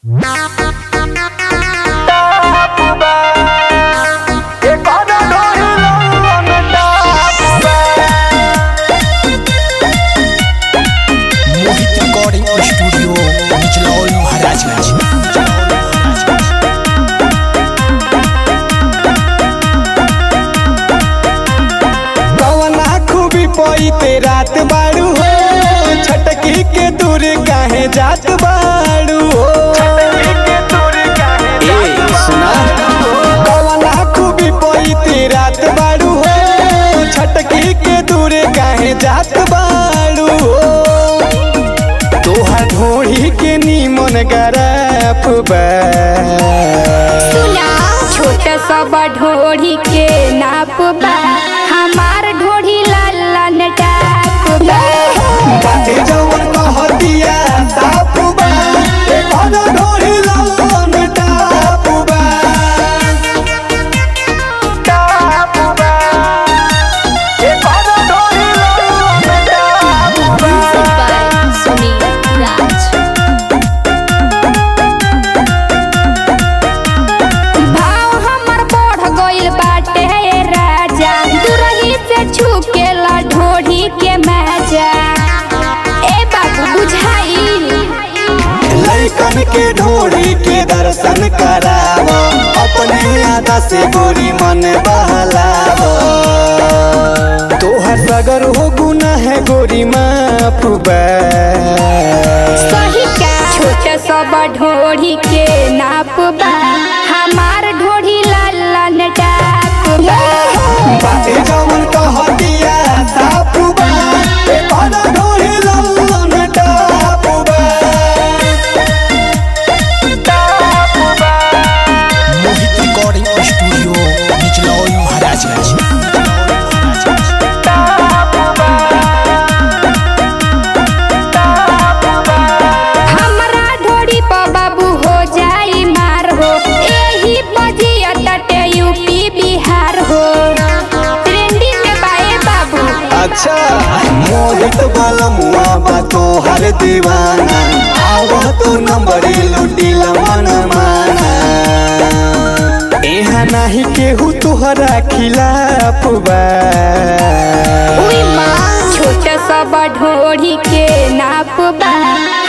मोहित recording studio Nichlaul Maharajganj कवना खूबी पईते रात बाड़ू हो छटकी के दूर काहे जात बाड़ू हो ए, सुना कवना खूबी पईते रात बाड़ू हो छटकी के दूर काहे जात बाड़ू हो तोहर ढोढ़ी के नीमन गरफ बा छोट सब ढोढ़ी के नाप बा हमार ढोढ़ी लाल लाल टाप बा बाटे जवन कहतिया साफ बा ए कौन ढोढ़ी लालन टाप बा टाप बा ए कौन ढोढ़ी लालन टाप बा सुनील राज भाव हमर बढ़ गइल बाटे राजा दुरही से छुकेला ढोढ़ी के मजा ए बाबू बुझाई लइकन के ढोढ़ी के दर्शन कराव अपने आदा से गोरी मन बहलाव तोहर सगर हो गुना है गोरी माफ बा सही का छोट सब ढोढ़ी के नाप बा हमार ढोढ़ी लाल लाल टाप बा बाटे जवन कहतिया साफ बा ए कौन ढोढ़ी लालन टाप बा टाप बा मोहित रिकॉर्डिंग स्टूडियो निचलौल महाराजगंज हमरा ढोढ़ी पर बाबू हो जाई मार हो एही बजिया तटे यूपी बिहार हो ट्रेंडिंग में बाए बाबू अच्छा मोहित वाला मुआ बा तोहर दीवाना आवह तो नंबरी लुटी मन माना यहाँ नहीं केहू तोहरा खिलाफ बा उई माँ छोट सब ढोढ़ी के नाप बा